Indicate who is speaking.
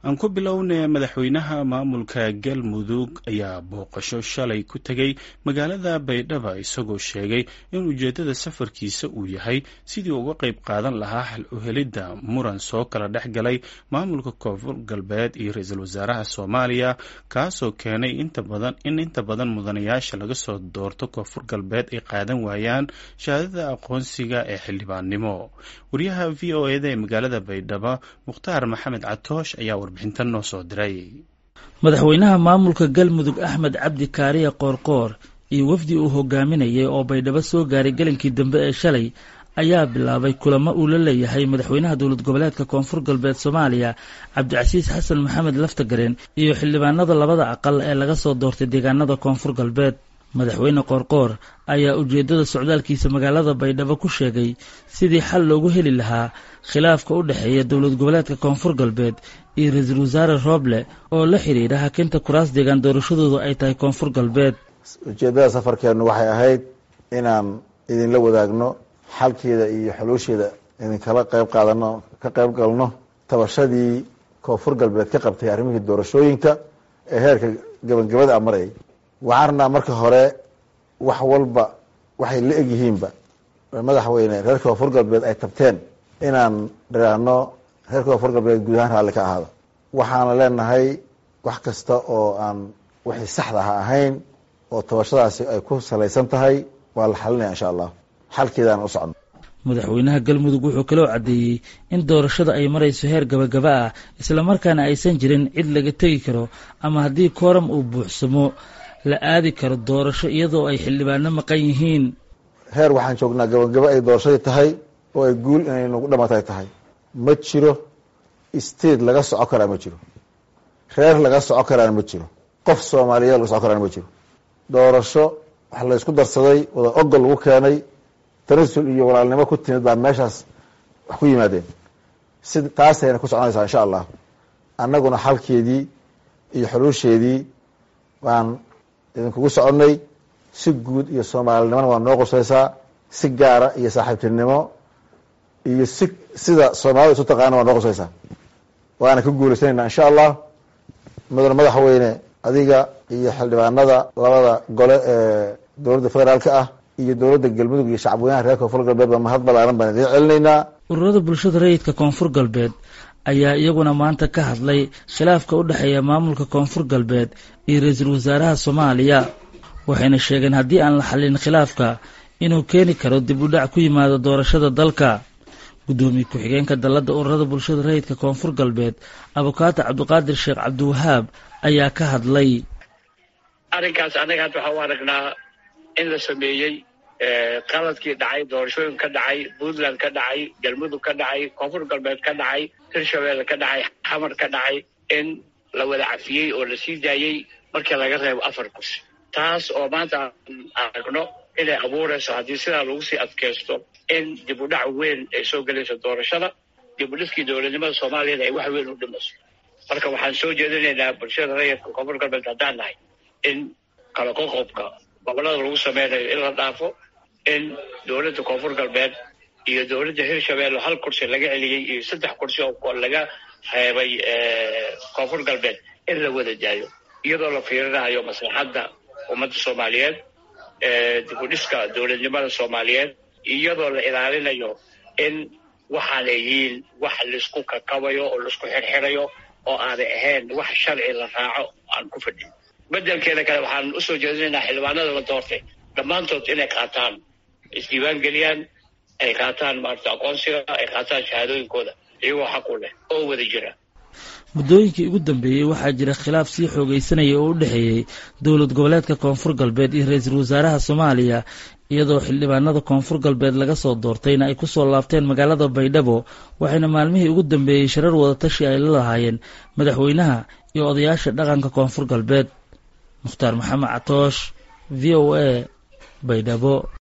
Speaker 1: aan ku bilownay madaxweynaha maamulka galmudug ayaa booqasho shalay ku tegey magaalada baydhaba isagoo sheegay in ujeeddada safarkiisa uu yahay sidii uga qayb qaadan lahaa xal u helidda muran soo kala dhex galay maamulka koonfur galbeed iyo ra-iisul wasaaraha soomaaliya kaasoo keenay inta badan in inta badan mudanayaasha laga soo doorto koonfur galbeed ay qaadan waayaan shahaadada aqoonsiga ee xildhibaannimo wariyaha v o eda ee magaalada baydhaba mukhtaar maxamed catoosh ayaa warbixintan noo soo diray
Speaker 2: madaxweynaha maamulka galmudug axmed cabdi kaariya qoorqoor iyo wafdi uu hogaaminayay oo baydhabo soo gaaray gelinkii dambe ee shalay ayaa bilaabay kulamo uu la leeyahay madaxweynaha dowlad goboleedka koonfur galbeed soomaaliya cabdicasiis xasan maxamed laftagareen iyo xildhibaanada labada aqal ee laga soo doortay deegaanada koonfur galbeed madaxweyne qoorqoor ayaa ujeeddada socdaalkiisa magaalada baydhabo ku sheegay sidii xal loogu heli lahaa khilaafka u dhexeeya dowlad goboleedka koonfur galbeed iyo ra-iisul wasaare rooble oo la xidhiidha hakinta kuraas deegaan doorashadoodu ay tahay koonfur galbeed
Speaker 3: ujeeddada safarkeennu waxay ahayd inaan idinla wadaagno xalkeeda iyo xuluusheeda idinkala qayb qaadano ka qayb galno tabashadii koonfur galbeed ka qabtay arrimihii doorashooyinka ee heerka gabagabada a marayay waxaan rabnaa marka hore wax walba waxay la egyihiinba madaxweyne reer koonfur galbeed ay tabteen inaan dhiraahno reer koonfur galbeed guud ahaan raalli ka ahaado waxaana leenahay wax kasta oo aan wixii saxda ha ahayn oo tabashadaasi ay ku salaysan tahay waa la xalinaya insha allah xalkeedaan u socno
Speaker 2: madaxweynaha galmudug wuxuu kaloo caddeeyey in doorashada ay marayso heer gabagaba ah islamarkaana aysan jirin cid laga tegi karo ama haddii kooram uu buuxsamo la aadi karo doorasho iyadoo ay xildhibaano maqan yihiin
Speaker 3: heer waxaan joognaa gabagabo ay doorashadii tahay oo ay guul inay nagu dhamatay tahay ma jiro state laga soco karaa ma jiro reer laga soco karaana ma jiro qof soomaaliyeed laga soco karaana ma jiro doorasho wax laysku darsaday wada ogol lagu keenay tanasul iyo walaalnimo ku timid baa meeshaas wax ku yimaadeen si taasayna ku soconaysaa insha allah annaguna xalkeedii iyo xuluusheedii waan idinkugu soconnay si guud iyo soomaalinimona waa noo qusaysaa si gaara iyo saaxiibtinimo iyo si sida soomaalida isu taqaana waa noo qusaysaa waana ka guulaysanayna insha allah mudane madaxweyne adiga iyo xildhibaanada labada gole ee dowladda federaalka ah iyo dowladda galmudug iyo shacabweynaha reer koonfur galbeed ba mahad balaaran baan idiin celinaynaa
Speaker 2: ururada bulshada rayidka koonfur galbeed ayaa iyaguna maanta ka hadlay khilaafka u dhexeeya maamulka koonfur galbeed iyo ra-iisul wasaaraha soomaaliya waxayna sheegeen haddii aan la xallin khilaafka inuu keeni karo dib u dhac ku yimaado doorashada dalka guddoomiye ku-xigeenka dalladda ururada bulshada rayidka koonfur galbeed abukaato cabdiqaadir sheekh cabdiwahaab ayaa ka hadlay
Speaker 4: arrinkaas annaga hadda waxaa u aragnaa in la sameeyey qaladkii dhacay doorashooyin ka dhacay puntland ka dhacay galmudug ka dhacay koonfur galbeed ka dhacay hirshabeelle ka dhacay xamar ka dhacay in la wada cafiyey oo la sii daayey markii laga reebo afar kursi taas oo maanta aan aragno inay abuurayso haddii sidaa lagu sii adkaysto in dib u dhac weyn ay soo gelayso doorashada dib u dhiskii dowladnimada soomaaliyana ay wax weyn u dhimayso marka waxaan soo jeedinaynaa bulshada rayidka koonfur galbeed haddaan nahay in kala qoqobka gobolada lagu sameynayo in la dhaafo in dowladda koonfur galbeed iyo dowladda hirshabeelle hal kursi laga celiyey iyo saddex kursi oo laga reebay koonfur galbeed in la wada daayo iyadoo la fiirinayo maslaxadda ummadda soomaaliyeed dib u dhiska dowladnimada soomaaliyeed iyadoo la ilaalinayo in waxaanay yihiin wax laisku kakabayo oo laisku xirxirayo oo aanay ahayn wax sharci la raaco aan ku fadhin bedelkeeda kale waxaan usoo jeedinaynaa xildhibaanada la doortay dhammaantood inay qaataan isdiiwaan geliyaan ay qaataan maarata aqoonsiga ay qaataan shahaadooyinkooda iyagoo xaq u leh oo wada jira
Speaker 2: muddooyinkii ugu dambeeyey waxaa jira khilaaf sii xoogaysanaya oo u dhexeeyey dowlad goboleedka koonfur galbeed iyo ra-iisul wasaaraha soomaaliya iyadoo xildhibaanada koonfur galbeed laga soo doortayna ay kusoo laabteen magaalada baydhabo waxayna maalmihii ugu dambeeyey shirar wadatashi ay la lahaayeen madaxweynaha iyo odayaasha dhaqanka koonfur galbeed mukhtaar maxamed catoosh v o a baydhabo